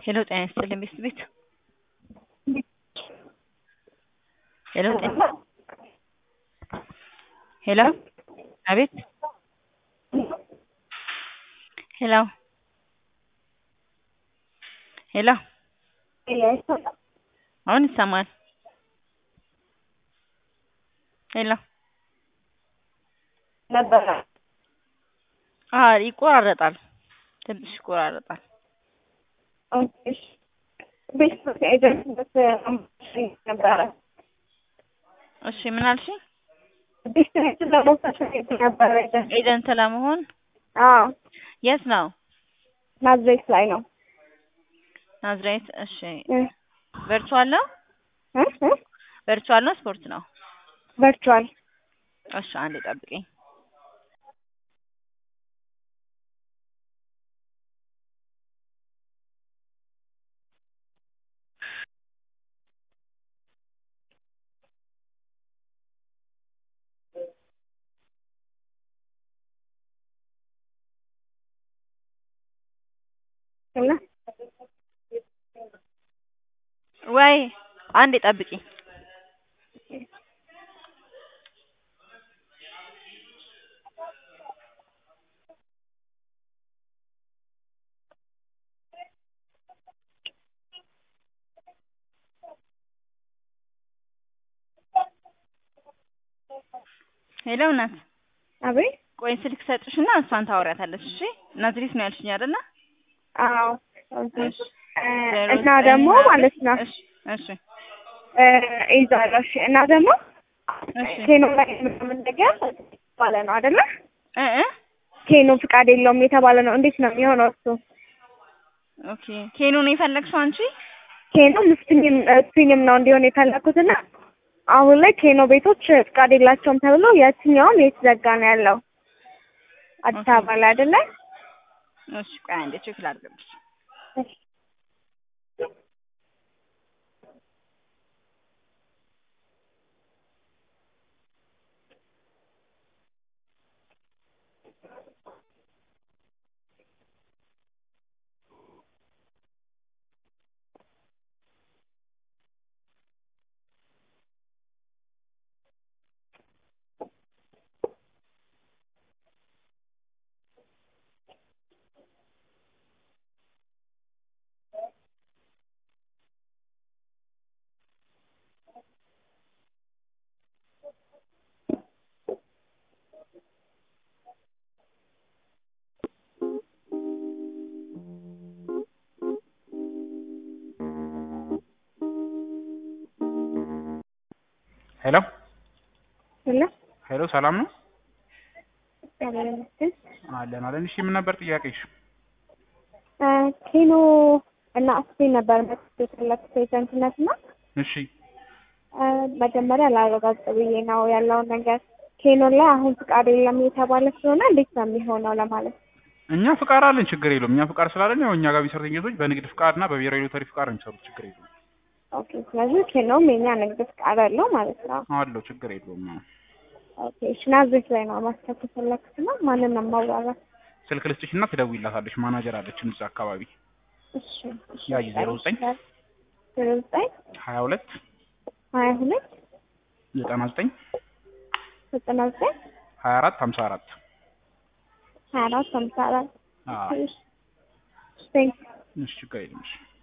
ሄሎ ጤና ይስጥልኝ ቤት ቤት ሄሎ ጤና ሄሎ አቤት ሄሎ ሄሎ አሁን ይሰማል ሄሎ ነበረ አዎ ይቆራረጣል ትንሽ ይቆራረጣል ቤት ኤጀንትነት ነበረ እሺ ምን አልሽኝ ቤት ለመውሰድ ነበረ ኤጀንት ኤጀንት ለመሆን አዎ የት ነው ናዝሬት ላይ ነው ናዝሬት እሺ ቨርቹዋል ነው እ እ ቨርቹዋል ነው ስፖርት ነው ቨርቹዋል እሺ አንዴ ጠብቂኝ እና ወይ አንዴ ጠብቂኝ ሄሎ እናት አቤት ቆይ ስልክ ሰጥሽና እሷን ታወሪያታለሽ እሺ ናዝሬት ነው ያልሽኝ አይደለ አዎ እሺ እና ደግሞ ማለት ነው እሺ እሺ ይዛለሁ እሺ እና ደግሞ እሺ ኬኖ ላይ ምናምን ነገር ባለ ነው አይደለ እ እ ኬኖ ፍቃድ የለውም የተባለ ነው እንዴት ነው የሚሆነው እሱ ኦኬ ኬኖ ነው የፈለግሽው አንቺ ኬኖ ምስፍኝም ስፒኝም ነው እንዲሆን የፈለኩትና አሁን ላይ ኬኖ ቤቶች ፍቃድ የላቸውም ተብሎ የትኛውም የተዘጋ ነው ያለው አዲስ አበባ ላይ አይደለ እሺ ቆይ አንዴ ቼክ ላድርግልሽ ሄሎ እና ሄሎ ሰላም ነው እግዚአብሔር ይመስገን አለን አለን እሺ ምን ነበር ጥያቄሽ እ ኬኖ እና ስፔን ነበር መጥቶ የፈለኩት ኤጀንትነት እና እሺ እ መጀመሪያ ላረጋግጥ ብዬ ነው ያለውን ነገር ኬኖ ላይ አሁን ፍቃድ የለም የተባለ ስለሆነ እንዴት ነው የሚሆነው ለማለት እኛ ፍቃድ አለን ችግር የለውም እኛ ፍቃድ ስላለን ያው እኛ ጋር የሚሰሩ ሴቶች በንግድ ፍቃድ እና በብሔራዊ ሎተሪ ፍቃድ ነው የሚሰሩት ችግር የለውም ኦኬ ስለዚህ ኬኖም የኛ ንግድ ፍቃድ አለው ማለት ነው አለው ችግር የለውም አዎ። ኦኬ እሺ ናዝሬት ላይ ነው ማስከት የፈለኩት እና ማንን ነው ማዋራት ስልክ ልስጥሽ እና ትደውይላታለሽ ማናጀር አለችን እዛ አካባቢ እሺ እሺ ያይ ዜሮ ዘጠኝ ዜሮ ዘጠኝ ሀያ ሁለት ሀያ ሁለት ዘጠና ዘጠኝ ዘጠና ዘጠኝ ሀያ አራት ሀምሳ አራት ሀያ አራት ሃምሳ አራት አዎ እሺ ቴንክ እሺ ችግር የለም እሺ